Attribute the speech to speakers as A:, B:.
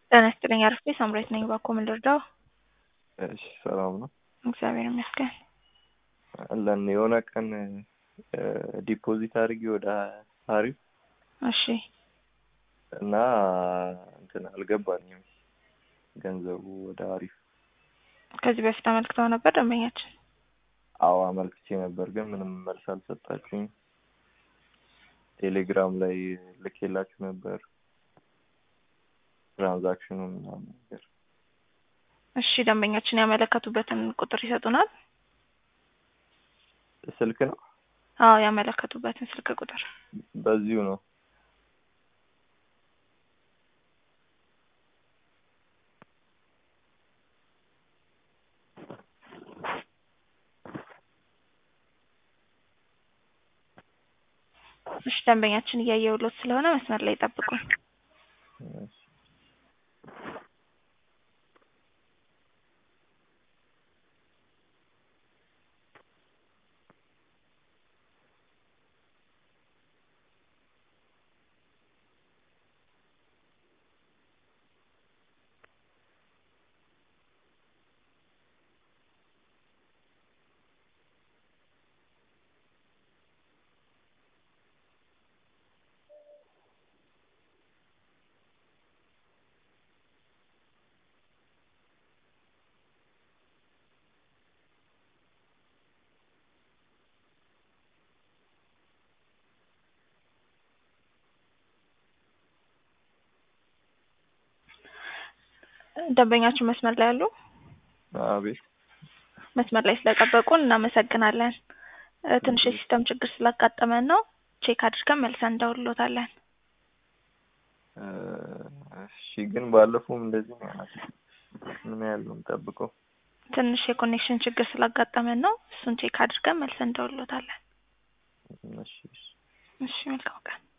A: ጤና ይስጥልኝ አርፌ ሳምራዊት ነኝ። ባኮ ምን ልርዳው?
B: እሺ ሰላም ነው
A: እግዚአብሔር ይመስገን።
B: አለን የሆነ ቀን ዲፖዚት አድርጌ ወደ አሪፍ
A: እሺ
B: እና እንትን አልገባኝም ገንዘቡ ወደ አሪፍ።
A: ከዚህ በፊት አመልክተው ነበር ደንበኛችን?
B: አዎ አመልክቼ ነበር፣ ግን ምንም መልስ አልሰጣችሁኝ። ቴሌግራም ላይ ልኬላችሁ ነበር ትራንዛክሽኑ ምናምን ነገር።
A: እሺ ደንበኛችን ያመለከቱበትን ቁጥር ይሰጡናል?
B: ስልክ ነው
A: አዎ ያመለከቱበትን ስልክ ቁጥር
B: በዚሁ ነው።
A: እሺ ደንበኛችን እያየሁሎት ስለሆነ መስመር ላይ ጠብቁን።
B: እሺ።
A: ደንበኛችን መስመር ላይ አሉ?
B: አቤት
A: መስመር ላይ ስለጠበቁን እናመሰግናለን። እ ትንሽ የሲስተም ችግር ስላጋጠመን ነው። ቼክ አድርገን መልሰን እንደውልሎታለን።
B: እ እሺ ግን ባለፈውም እንደዚህ ነው ያላችሁ። ምን ያህል ነው የምጠብቀው?
A: ትንሽ የኮኔክሽን ችግር ስላጋጠመን ነው። እሱን ቼክ አድርገን መልሰን እንደውልሎታለን።
B: እሺ እሺ።
A: እሺ መልካም ቀን።